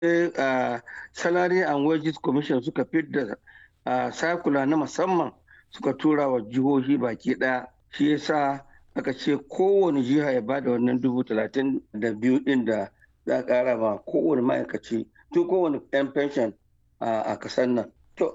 salary and wages commission suka fidda sakula na musamman suka tura wa jihohi baki ɗaya shi yasa aka ce kowane jiha ya bada wannan dubu talatin da biyu ɗin da za a ƙara ma kowane ma'aikaci tun kowane 'yan pension a kasar nan. To,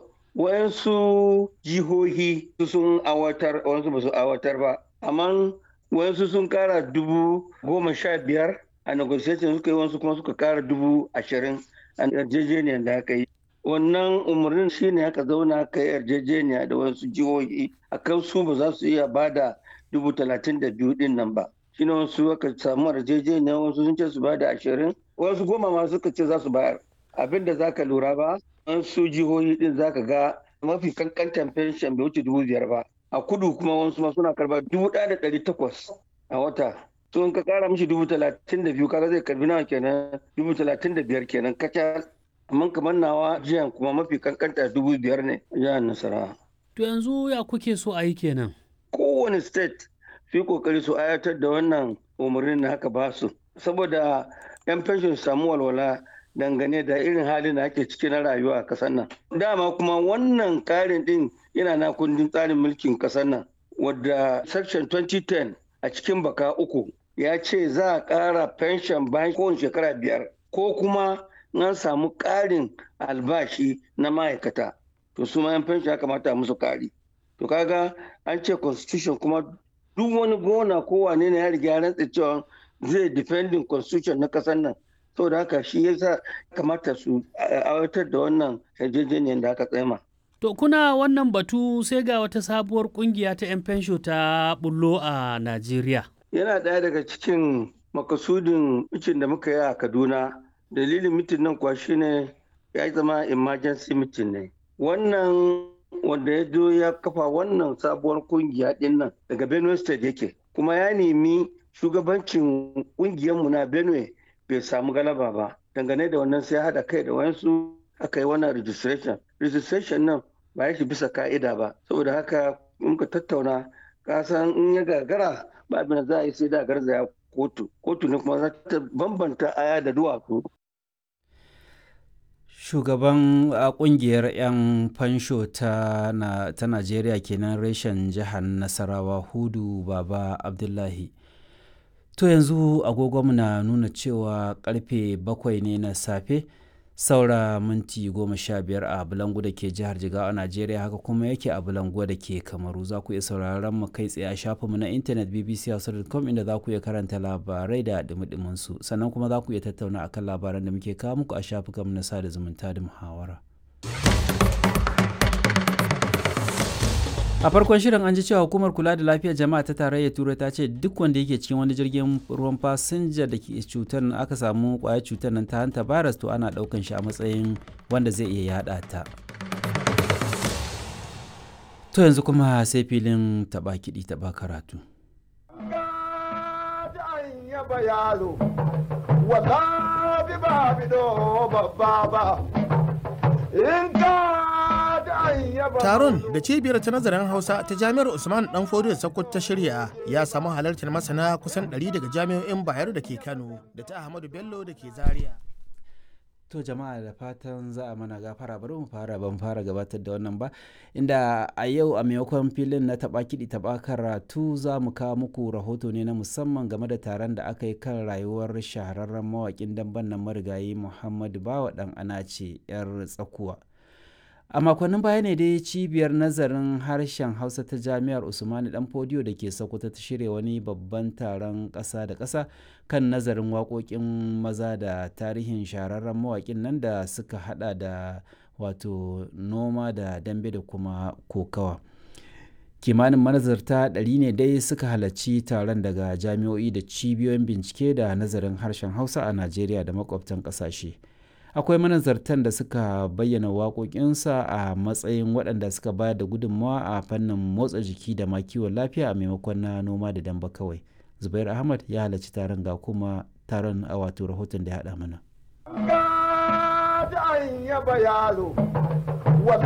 wayansu jihohi sun awatar, wayansu ba su awatar ba, amma wayansu sun ƙara dubu goma sha biyar a negotiation suka yi wasu kuma suka ƙara dubu ashirin a yarjejeniyar da aka yi. Wannan umarnin shi ne aka zauna aka yi yarjejeniya da wasu jihohi a kan su ba za su iya bada dubu talatin da biyu ɗin nan ba. Shi ne wasu aka samu yarjejeniya wasu sun ce su bada ashirin wasu goma ma suka ce za su bayar. Abin da za ka lura ba wasu jihohi ɗin za ka ga mafi kankantan fenshen bai wuce dubu biyar ba. A kudu kuma wasu ma suna karba dubu ɗaya da ɗari takwas a wata. to in ka kara mishi dubu talatin da biyu kaga zai karbi nawa kenan dubu talatin da biyar kenan kacal amma kamar nawa jiyan kuma mafi kankanta dubu biyar ne jihar nasarawa. to yanzu ya kuke so a yi kenan. kowane state su yi kokari su ayatar da wannan umarnin da haka ba su saboda yan fenshon su samu walwala dangane da irin halin da ake ciki na rayuwa a kasar nan dama kuma wannan karin din yana na kundin tsarin mulkin kasar nan wadda section 2010 a cikin baka uku ya ce za a ƙara fenshon bayan kowane shekara biyar ko kuma an samu ƙarin albashi na ma'aikata to su ma yan fenshon ya kamata musu ƙari to kaga an ce constitution kuma duk wani gona ko wane ne ya riga ya rantsa cewa zai defending constitution na ƙasar nan saboda haka shi yasa kamata su aiwatar da wannan yarjejeniyar da aka tsema. To kuna wannan batu sai ga wata sabuwar kungiya ta 'yan fensho ta bullo a Najeriya. Yana ɗaya daga cikin makasudin mitin da muka yi a Kaduna. Dalilin mitin nan kuwa shine ya zama emergency mitin ne. Wannan wanda ya zo ya kafa wannan sabuwar kungiya ɗin nan daga Benue State yake. Kuma ya nemi shugabancin ƙungiyarmu na Benue bai samu galaba ba. Dangane da wannan sai haɗa kai da wayansu aka yi wannan registration registration nan ba ya shi bisa ka'ida ba saboda haka muka tattauna kasan in ya gagara ba abin da za a yi sai da garzaya kotu kotu ne kuma za ta bambanta aya da duwatsu shugaban kungiyar 'yan fansho ta najeriya kenan reshen jihar nasarawa hudu baba abdullahi to yanzu agogonmu na nuna cewa karfe bakwai ne na safe saura minti goma sha biyar a bulangu da ke jihar jigawa a najeriya haka kuma yake a bulangu da ke kamaru za ku iya sauraron mu kai tsaye a shafinmu na intanet bbc.com inda za ku iya karanta labarai da dumi su sannan kuma za ku iya tattauna akan labaran da muke kawo muku a shafukanmu na sada zumunta da muhawara a farkon shirin an ji cewa hukumar kula da lafiyar jama'a ta tarayyar turai ta ce duk wanda yake cikin wani jirgin ruwan fasinja da ke cutar aka samu kwayar cutar nan ta hanta virus to ana daukan shi a matsayin wanda zai iya yada ta to yanzu kuma sai filin taba kiɗi taba karatu in Taron da cibiyar ta nazarin Hausa ta Jami'ar Usman Dan Fodiyo Sokoto ta shirya ya samu halartar masana kusan 100 daga jami'o'in Bayero da ke Kano da ta Ahmadu Bello da ke Zaria. To jama'a da fatan za a mana gafara bari mu fara ban fara gabatar da wannan ba inda a yau a maimakon filin na taba kiɗi taba karatu za mu kawo muku rahoto ne na musamman game da taron da aka yi kan rayuwar shahararren mawaƙin damben nan marigayi Muhammadu Bawa ɗan Anace 'yar tsakuwa. a makonnin baya ne dai cibiyar nazarin harshen hausa ta jami'ar usmani dan fodiyo da ke sokoto ta shirya wani babban taron ƙasa da ƙasa kan nazarin waƙoƙin maza da tarihin shahararren mawaƙin nan da suka hada da wato noma da dambe da kuma kokawa kimanin manazarta ɗari ne dai suka halarci taron daga jami'o'i da cibiyoyin bincike da nazarin harshen hausa a najeriya da makwabtan ƙasashe. akwai manazartan da suka bayyana waƙoƙinsa a matsayin waɗanda suka bayar da gudunmawa a fannin motsa jiki da ma kiwon lafiya a maimakon na noma da damba kawai zubair ahmad ya halarci taron ga kuma taron a wato rahoton da ya haɗa mana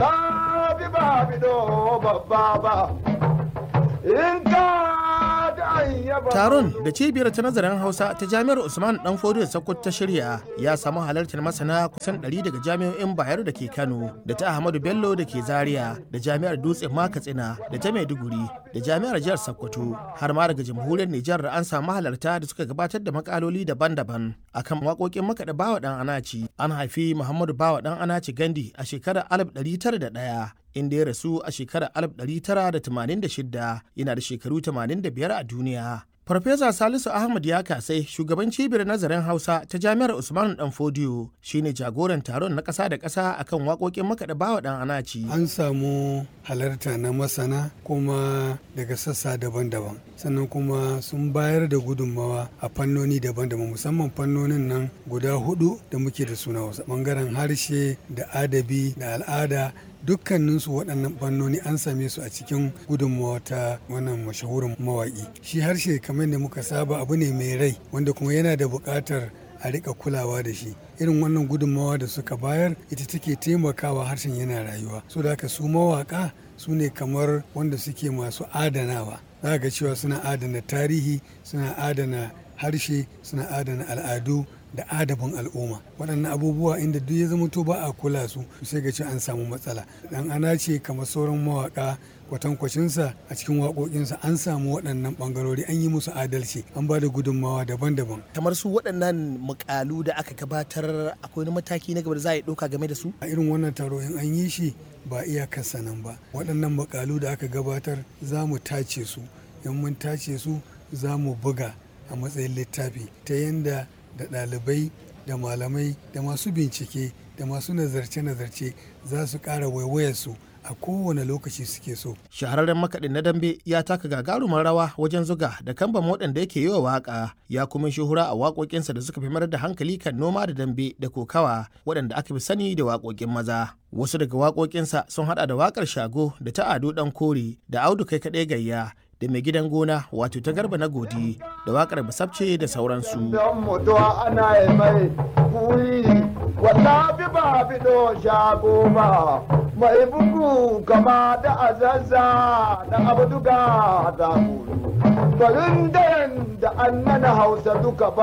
in ka Taron da cibiyar ta nazarin Hausa ta Jami'ar Usman Dan Fodiyo Sokoto ta shirya ya samu halartar masana kusan 100 daga jami'o'in Bayero da ke Kano, da ta Ahmadu Bello da ke Zaria, da Jami'ar Dutse ma Katsina, da ta Maiduguri, da Jami'ar Jihar Sokoto, har ma daga Jamhuriyar Nijar an samu halarta da suka gabatar da makaloli daban-daban akan waƙoƙin makaɗa Bawa Dan Anaci. An haifi Muhammadu Bawa Dan Anaci Gandi a shekarar 1901 inda ya rasu a shekarar 1986 yana da shekaru 85 a duniya. Farfesa Salisu Ahmad ya kasai shugaban cibiyar nazarin Hausa ta Jami'ar Usman Dan Fodiyo shine jagoran taron na ƙasa da ƙasa akan waƙoƙin makaɗa bawa ɗan anaci. An samu halarta na masana kuma daga sassa daban-daban sannan kuma sun bayar da gudunmawa a fannoni daban-daban musamman fannonin nan guda hudu da muke da suna wasu bangaren harshe da adabi da al'ada dukkaninsu waɗannan fannoni an same su a cikin gudunmawa ta wannan mashahurin mawaƙi shi harshe kamar da muka saba abu ne mai rai wanda kuma yana da buƙatar a rika kulawa da shi irin wannan gudunmawa da suka bayar ita take taimakawa harshen yana rayuwa so da haka su mawaƙa su ne kamar wanda suke masu adanawa za ga cewa suna adana tarihi suna adana harshe suna adana al'adu da adabin al'umma waɗannan abubuwa inda duk ya zama to ba a kula su sai ga ce an samu matsala dan ana ce kamar sauran mawaka kwatankwacinsa a cikin waƙoƙinsa an samu waɗannan ɓangarori an yi musu adalci an ba da gudunmawa daban-daban kamar su waɗannan mukalu da aka gabatar akwai wani mataki na gaba da za a yi ɗauka game da su a irin wannan taro in an yi shi ba iyakarsa nan ba waɗannan mukalu da aka gabatar za mu tace su in mun tace su za mu buga a matsayin littafi ta yadda da ɗalibai da malamai da masu bincike da masu nazarce-nazarce za su ƙara waiwayarsu a kowane lokaci suke so. Shahararren makaɗin na dambe ya taka gagarumar rawa wajen zuga da kamban waɗanda yake yi wa waƙa ya kuma shuhura a waƙoƙinsa da suka fi mayar da hankali kan noma da dambe da kokawa waɗanda aka fi sani da waƙoƙin maza. Wasu daga waƙoƙinsa sun haɗa da waƙar shago da ta ado ɗan kore da audu kai kaɗai gayya da mai gidan gona wato ta garba na godi da wakar basabce da sauransu. mai bugu kama da azazza da abduga da kulu. Barin da an nana hausa duka ba.